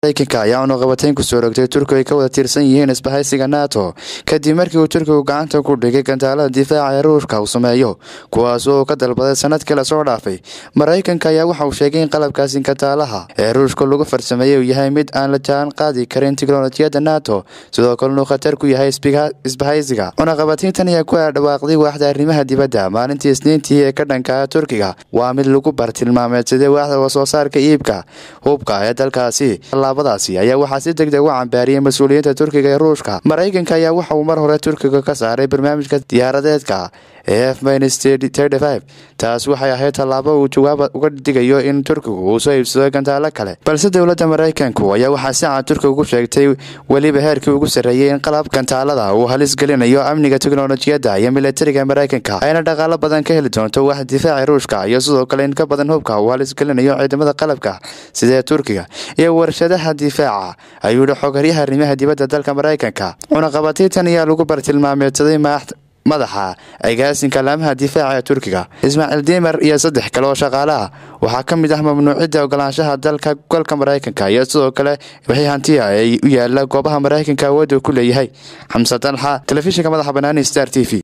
mareykanka ayaa unuqabateyn kusoo rogtay turkiga ay ka wada tirsan yihiin isbahaysiga nato kadib markii uu turkigu gacanta ku dhigay gantaalada difaaca ee ruushka uu sameeyo kuwaas oo ka dalbaday sanadkii lasoo dhaafay maraykanka ayaa waxa uu sheegay in qalabkaasi gantaalaha ee ruushka lagu farsameeyey uu yahay mid aan la jaan qaadi karin tiknolojiyadda nato sidoo kalenu khatar ku yahay isbahaysiga cunaqabateyntan ayaa ku dhawaaqday waaxda arrimaha dibadda maalintii isniintii ee ka dhanka turkiga waa mid lagu bartilmaameedsaday waaxda wasoo saarka iibka hubka ee dalkaasi tallaabadaasi ayaa waxaa si deg deg u cambaariyay mas-uuliyiinta turkiga ee ruushka maraykanka ayaa waxa uu mar hore turkiga ka saaray barnaamijka diyaaradeedka ee f taas waxay ahayd tallaabo uu jawaab uga digayo in turkigu uu soo iibsado gantaalo kale balse dowladda maraykanku ayaa waxaa si cad turkiga ugu sheegtay weliba heerkii ugu sarreeyey in qalab gantaalada uu halis gelinayo amniga teknolojiyadda iyo militariga maraykanka ayna dhaqaalo badan ka heli doonto wax difaaci ruushka iyo sidoo kale in ka badan hubka uu halis gelinayo ciidamada qalabka sidee turkiga iyo warshadaha difaaca ayuu yihi xogaryaha arrimaha dibadda dalka maraykanka cunaqabateyntan ayaa lagu bartilmaameedsaday madaxa agaasinka laamaha difaaca ee turkiga ismaaciil dimer iyo saddex kale oo shaqaale ah waxaa ka mid ah mamnuucidda ogolaanshaha dalka golka maraykanka iyo sidoo kale wixii hantiya ee u yaala goobaha maraykanka awoodda ku leeyahay xamse dalxa telefishinka madaxa banaani star t v